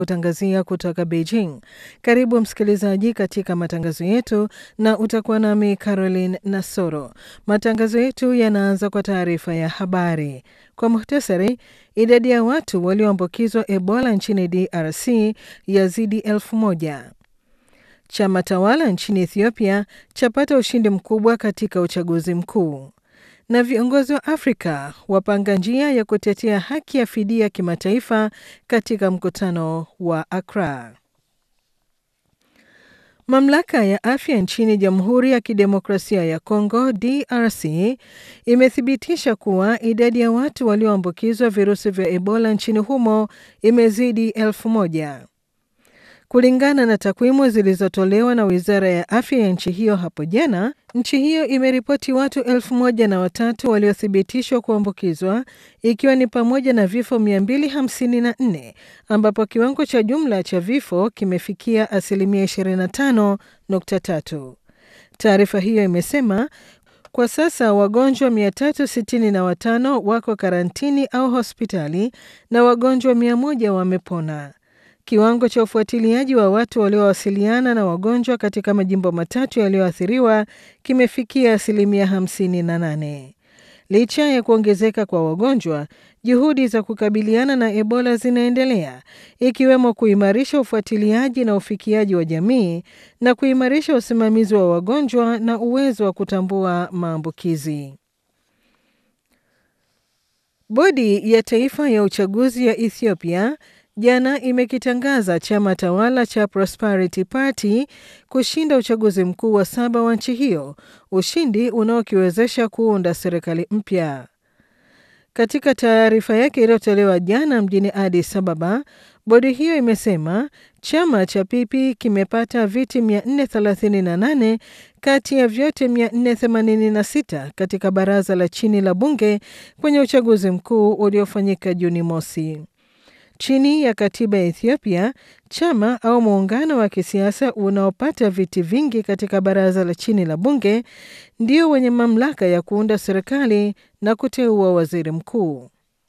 kutangazia kutoka Beijing. Karibu msikilizaji katika matangazo yetu, na utakuwa nami Caroline Nasoro. Matangazo yetu yanaanza kwa taarifa ya habari. Kwa muhtasari, idadi ya watu walioambukizwa Ebola nchini DRC yazidi elfu moja. Chama tawala nchini Ethiopia chapata ushindi mkubwa katika uchaguzi mkuu na viongozi wa Afrika wapanga njia ya kutetea haki ya fidia kimataifa katika mkutano wa Accra. Mamlaka ya afya nchini Jamhuri ya Kidemokrasia ya Kongo DRC imethibitisha kuwa idadi ya watu walioambukizwa virusi vya Ebola nchini humo imezidi elfu moja. Kulingana na takwimu zilizotolewa na wizara ya afya ya nchi hiyo hapo jana, nchi hiyo imeripoti watu elfu moja na watatu waliothibitishwa kuambukizwa ikiwa ni pamoja na vifo 254 ambapo kiwango cha jumla cha vifo kimefikia asilimia 25.3. Taarifa hiyo imesema kwa sasa wagonjwa 365 wako karantini au hospitali na wagonjwa 100 wamepona. Kiwango cha ufuatiliaji wa watu waliowasiliana na wagonjwa katika majimbo matatu yaliyoathiriwa kimefikia asilimia 58. Licha ya kuongezeka kwa wagonjwa, juhudi za kukabiliana na Ebola zinaendelea, ikiwemo kuimarisha ufuatiliaji na ufikiaji wa jamii na kuimarisha usimamizi wa wagonjwa na uwezo wa kutambua maambukizi. Bodi ya Taifa ya Uchaguzi ya Ethiopia jana imekitangaza chama tawala cha Prosperity Party kushinda uchaguzi mkuu wa saba wa nchi hiyo, ushindi unaokiwezesha kuunda serikali mpya. Katika taarifa yake iliyotolewa jana mjini Addis Ababa, bodi hiyo imesema chama cha PP kimepata viti 438 kati ya vyote 486 katika baraza la chini la bunge kwenye uchaguzi mkuu uliofanyika Juni mosi. Chini ya katiba ya Ethiopia, chama au muungano wa kisiasa unaopata viti vingi katika baraza la chini la bunge ndio wenye mamlaka ya kuunda serikali na kuteua waziri mkuu.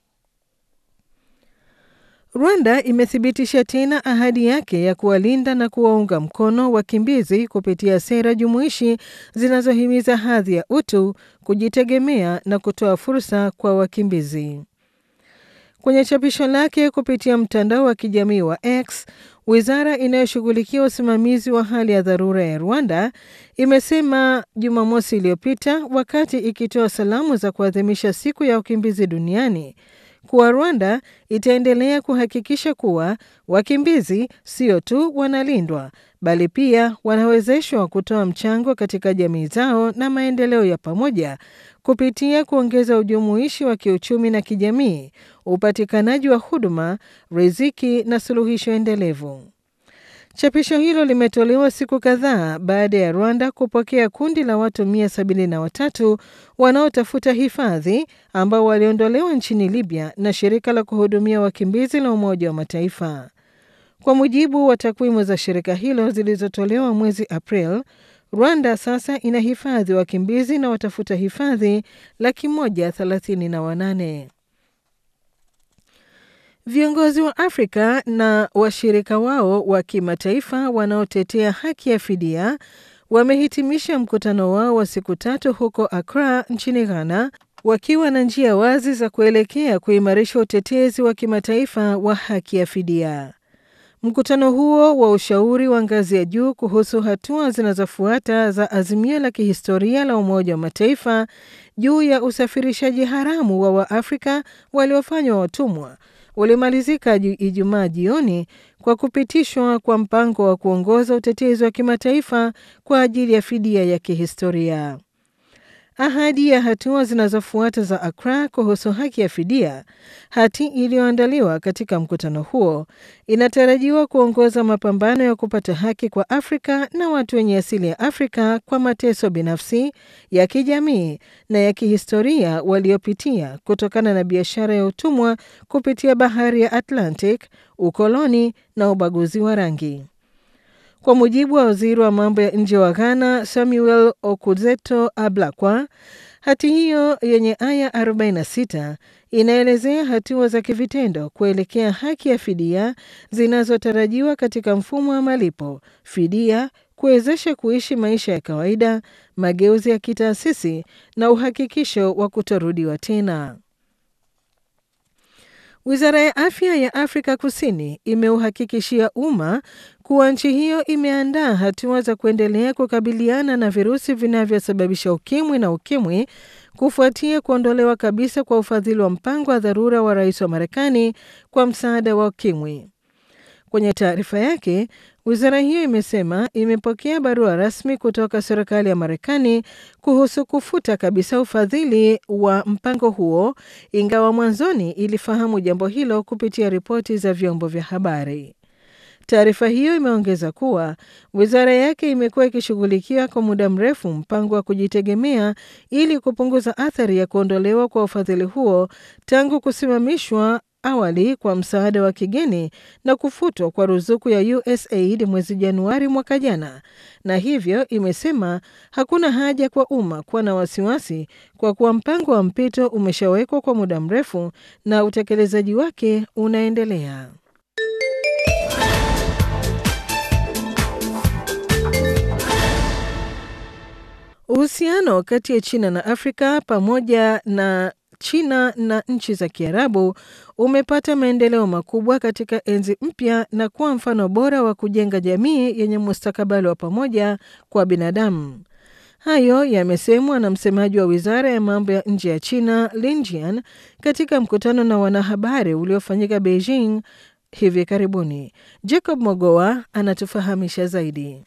Rwanda imethibitisha tena ahadi yake ya kuwalinda na kuwaunga mkono wakimbizi kupitia sera jumuishi zinazohimiza hadhi ya utu, kujitegemea na kutoa fursa kwa wakimbizi. Kwenye chapisho lake kupitia mtandao wa kijamii wa X, wizara inayoshughulikia usimamizi wa hali ya dharura ya Rwanda imesema Jumamosi iliyopita wakati ikitoa salamu za kuadhimisha siku ya wakimbizi duniani kuwa Rwanda itaendelea kuhakikisha kuwa wakimbizi sio tu wanalindwa bali pia wanawezeshwa kutoa mchango katika jamii zao na maendeleo ya pamoja kupitia kuongeza ujumuishi wa kiuchumi na kijamii, upatikanaji wa huduma, riziki na suluhisho endelevu. Chapisho hilo limetolewa siku kadhaa baada ya Rwanda kupokea kundi la watu 173 wanaotafuta hifadhi ambao waliondolewa nchini Libya na shirika la kuhudumia wakimbizi la Umoja wa Mataifa. Kwa mujibu wa takwimu za shirika hilo zilizotolewa mwezi April, Rwanda sasa ina hifadhi wakimbizi na watafuta hifadhi laki moja thelathini na wanane. Viongozi wa Afrika na washirika wao wa kimataifa wanaotetea haki ya fidia wamehitimisha mkutano wao wa siku tatu huko Accra nchini Ghana wakiwa na njia wazi za kuelekea kuimarisha utetezi wa kimataifa wa haki ya fidia. Mkutano huo wa ushauri wa ngazi ya juu kuhusu hatua zinazofuata za azimio la kihistoria la Umoja wa Mataifa juu ya usafirishaji haramu wa Waafrika waliofanywa watumwa ulimalizika Ijumaa jioni kwa kupitishwa kwa mpango wa kuongoza utetezi wa kimataifa kwa ajili ya fidia ya kihistoria. Ahadi ya hatua zinazofuata za Accra kuhusu haki ya fidia, hati iliyoandaliwa katika mkutano huo, inatarajiwa kuongoza mapambano ya kupata haki kwa Afrika na watu wenye asili ya Afrika kwa mateso binafsi, ya kijamii na ya kihistoria waliopitia kutokana na biashara ya utumwa kupitia bahari ya Atlantic, ukoloni na ubaguzi wa rangi. Kwa mujibu wa waziri wa mambo ya nje wa Ghana, Samuel Okudzeto Ablakwa, hati hiyo yenye aya 46 inaelezea hatua za kivitendo kuelekea haki ya fidia zinazotarajiwa katika mfumo wa malipo, fidia, kuwezesha kuishi maisha ya kawaida, mageuzi ya kitaasisi na uhakikisho wa kutorudiwa tena. Wizara ya afya ya Afrika Kusini imeuhakikishia umma kuwa nchi hiyo imeandaa hatua za kuendelea kukabiliana na virusi vinavyosababisha ukimwi na ukimwi kufuatia kuondolewa kabisa kwa ufadhili wa mpango wa dharura wa rais wa Marekani kwa msaada wa ukimwi. Kwenye taarifa yake, wizara hiyo imesema imepokea barua rasmi kutoka serikali ya Marekani kuhusu kufuta kabisa ufadhili wa mpango huo, ingawa mwanzoni ilifahamu jambo hilo kupitia ripoti za vyombo vya habari. Taarifa hiyo imeongeza kuwa wizara yake imekuwa ikishughulikia kwa muda mrefu mpango wa kujitegemea ili kupunguza athari ya kuondolewa kwa ufadhili huo tangu kusimamishwa awali kwa msaada wa kigeni na kufutwa kwa ruzuku ya USAID mwezi Januari mwaka jana, na hivyo imesema hakuna haja kwa umma kuwa na wasiwasi kwa kuwa mpango wa mpito umeshawekwa kwa muda mrefu na utekelezaji wake unaendelea. Uhusiano kati ya China na Afrika pamoja na China na nchi za Kiarabu umepata maendeleo makubwa katika enzi mpya na kuwa mfano bora wa kujenga jamii yenye mustakabali wa pamoja kwa binadamu. Hayo yamesemwa na msemaji wa wizara ya mambo ya nje ya China Lin Jian katika mkutano na wanahabari uliofanyika Beijing hivi karibuni. Jacob Mogoa anatufahamisha zaidi.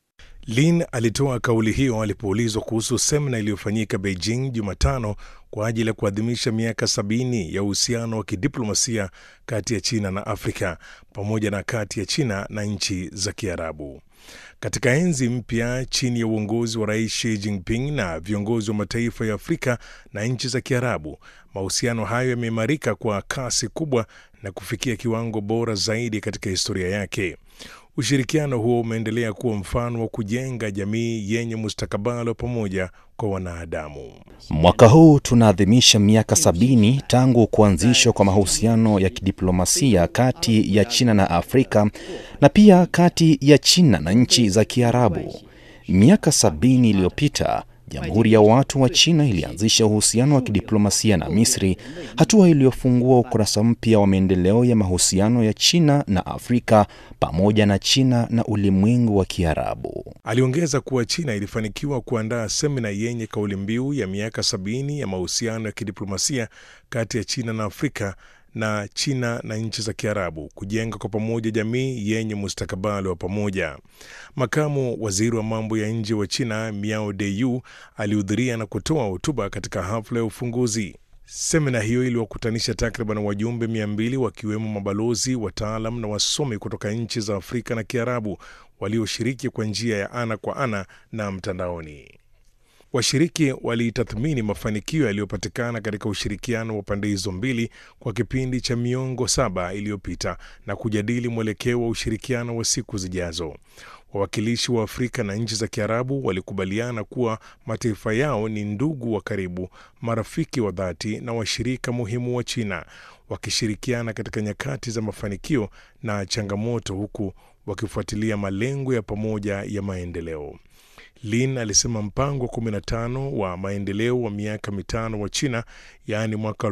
Lin alitoa kauli hiyo alipoulizwa kuhusu semina iliyofanyika Beijing Jumatano kwa ajili ya kuadhimisha miaka sabini ya uhusiano wa kidiplomasia kati ya China na Afrika pamoja na kati ya China na nchi za Kiarabu. Katika enzi mpya chini ya uongozi wa Rais Xi Jinping na viongozi wa mataifa ya Afrika na nchi za Kiarabu, mahusiano hayo yameimarika kwa kasi kubwa na kufikia kiwango bora zaidi katika historia yake. Ushirikiano huo umeendelea kuwa mfano wa kujenga jamii yenye mustakabali wa pamoja kwa wanadamu. Mwaka huu tunaadhimisha miaka sabini tangu kuanzishwa kwa mahusiano ya kidiplomasia kati ya China na Afrika na pia kati ya China na nchi za Kiarabu. Miaka sabini iliyopita Jamhuri ya Watu wa China ilianzisha uhusiano wa kidiplomasia na Misri, hatua iliyofungua ukurasa mpya wa maendeleo ya mahusiano ya China na Afrika pamoja na China na ulimwengu wa Kiarabu. Aliongeza kuwa China ilifanikiwa kuandaa semina yenye kauli mbiu ya miaka sabini ya mahusiano ya kidiplomasia kati ya China na Afrika na China na nchi za Kiarabu kujenga kwa pamoja jamii yenye mustakabali wa pamoja. Makamu waziri wa mambo ya nje wa China Miao Deyu alihudhuria na kutoa hotuba katika hafla ya ufunguzi. Semina hiyo iliwakutanisha takriban wajumbe mia mbili wakiwemo mabalozi, wataalam na wasomi kutoka nchi za Afrika na Kiarabu walioshiriki kwa njia ya ana kwa ana na mtandaoni. Washiriki walitathmini mafanikio yaliyopatikana katika ushirikiano wa pande hizo mbili kwa kipindi cha miongo saba iliyopita na kujadili mwelekeo wa ushirikiano wa siku zijazo. Wawakilishi wa Afrika na nchi za Kiarabu walikubaliana kuwa mataifa yao ni ndugu wa karibu, marafiki wa dhati na washirika muhimu wa China, wakishirikiana katika nyakati za mafanikio na changamoto, huku wakifuatilia malengo ya pamoja ya maendeleo. Lin alisema mpango wa 15 wa maendeleo wa miaka mitano wa China, yaani mwaka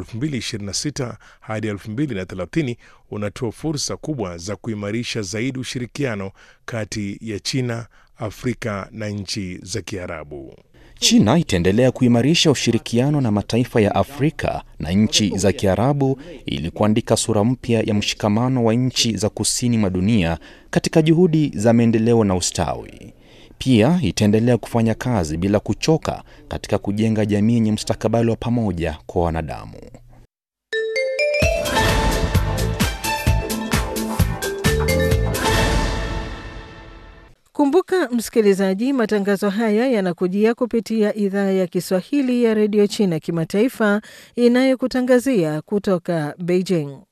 2026 hadi 2030 unatoa fursa kubwa za kuimarisha zaidi ushirikiano kati ya China, Afrika na nchi za Kiarabu. China itaendelea kuimarisha ushirikiano na mataifa ya Afrika na nchi za Kiarabu ili kuandika sura mpya ya mshikamano wa nchi za kusini mwa dunia katika juhudi za maendeleo na ustawi. Pia itaendelea kufanya kazi bila kuchoka katika kujenga jamii yenye mustakabali wa pamoja kwa wanadamu. Kumbuka msikilizaji, matangazo haya yanakujia kupitia idhaa ya Kiswahili ya redio China kimataifa inayokutangazia kutoka Beijing.